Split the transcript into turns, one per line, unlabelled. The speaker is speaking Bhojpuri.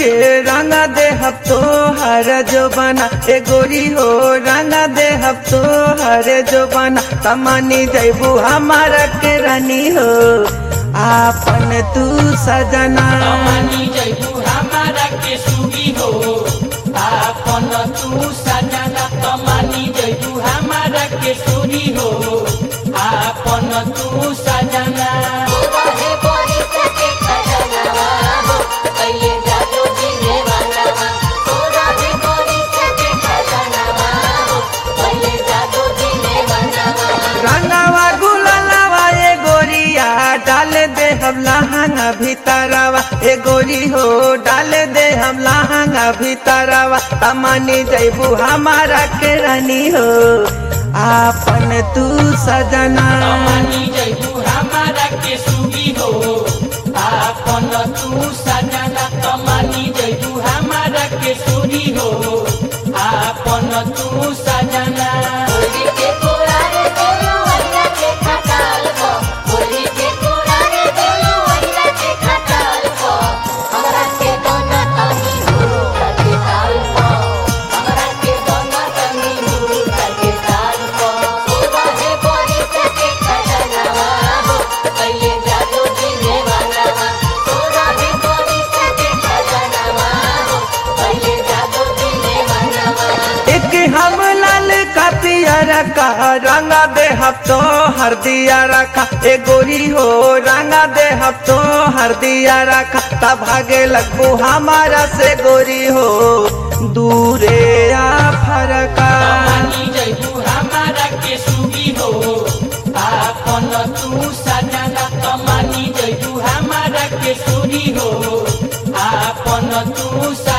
के रंग दे हब तो हर जो बना ए गोरी हो रंग दे हब तो हर जो बना तमनी जैबू हमारा के रानी हो आपन तू सजना
तमनी जैबू हमारा के सुगी हो आपन तू सजना तमनी जैबू हमारा के सुगी हो आपन तू सजना
रहे बोरी सके खजनवा हो पहिले जादू दिने वाला तो रहे बोरी सके खजनवा हो पहिले जादू दिने वाला
रंगावा गुलालावा ए गोरिया डाल दे हम लहंगा भीतरवा ए गोरी हो डाल दे हम लहंगा भीतरवा तमनी जैबू हमारा के रानी हो आपन तू सजना
तमनी जैबू हमारा के सुगी हो आपन तू सजना तमनी जैबू हमारा के सुगी हो आपन तू सजना
होली के कोरारे देलो वैला के खटाल को होली के कोरारे देलो वैला के खटाल को हमरा के दोना तनी गुरु के ताल को हमरा के दोना तनी गुरु के ताल को रहे बोरी सके खजनवा हो पहिले जादू दिने वाला तो रहे बोरी सके खजनवा हो पहिले जादू दिने वाला
एक हम लाल का पियरा का रंगा दे हफ्तो हर दिया रखा ए गोरी हो रंगा दे हफ्तो हर दिया रखा तब भागे लगबू हमारा से गोरी हो दूरे आ फरका
तमनी जैबू हमारा के सुगी हो आपन तू सजना तमनी जैबू हमारा के सुगी हो आपन तू सजना